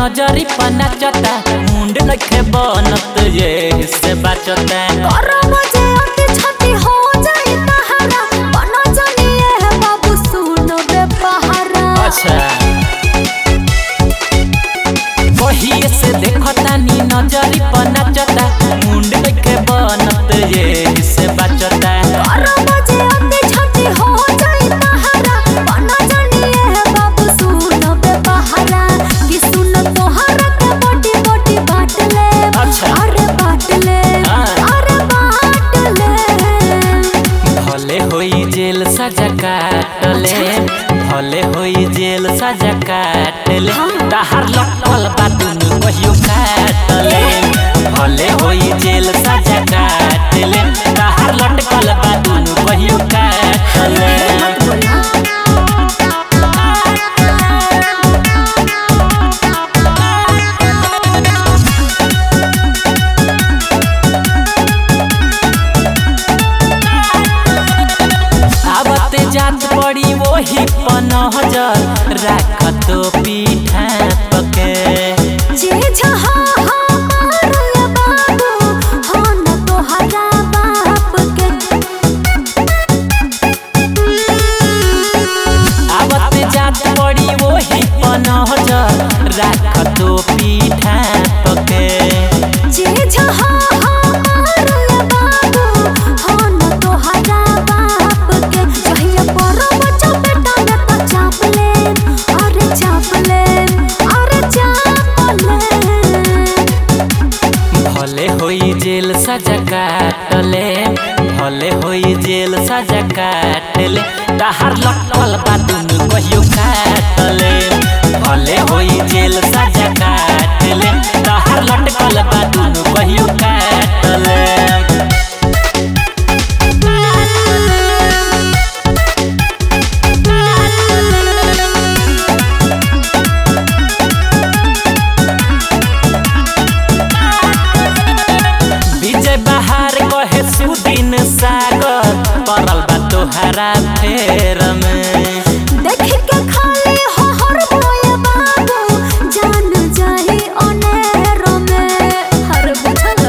नजरी पर नाचता मुंड नखे बनत ये से बाचता करम जे अति छति हो जाई तहरा बनो जनिए है बाबू सुनो बे पहारा अच्छा बहिए से देखता नी नजरी पर नाचता मुंड नखे बनत ये से बाचता करम जे अति छति हो जाई तहरा बनो जनिए है बाबू सुनो बे पहारा कि सुन तोहरा के बड़ी बड़ी बात ले अच्छा। अरे बात ले हाँ। अरे बात ले भले होई जेल सजा काटले भले होई जेल सजा काटले तहार लटकल बा दुनु कहियो काटले भले होई जेल सजा काटले तहार लटकल बा दुनु कहियो काटले मत बोला आवते जात पड़ी वही पनहजर राख तो पीठा पके जे जहा हमार बाबू हो न तोहरा बाप के आवत जात पड़ी वही पनहजर राख तो पीठा पके जे जहा हमार बाबू हो न तोहरा बाप के जहिया परब चपेटा में त चाप ले अरे चाप ले अरे चाप ले भले होई जेल सजा काटले भले होई जेल सजा काटले तहार लटकल बा दुनु कहियो काटले भले होई जेल सजा काटले तहार लटकल बा दुनु कहियो काटले विजय बहार कहे सुदिन सागर परल बा तोहरा फेर में देख के खाली हो हर बोए बाबू जान जाही अनेर में हर बुझल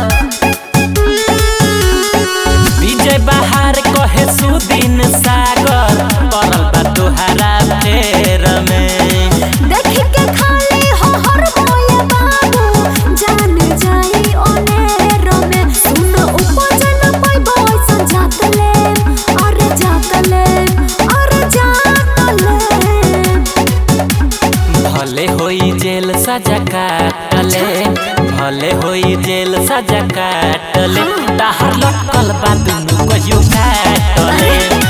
विजय बहार कहे सुदिन सागर परल बा तोहरा फेर में देख के खाली हो हर बोए बाबू जान जाही अनेर में सुन उपजन पैबो ऐसन जात ले अरे जात ले अरे जात ले भले होई जेल सजा काटले भले होई जेल सजा काटले तहार लटकल बा दुनु कहियो काटले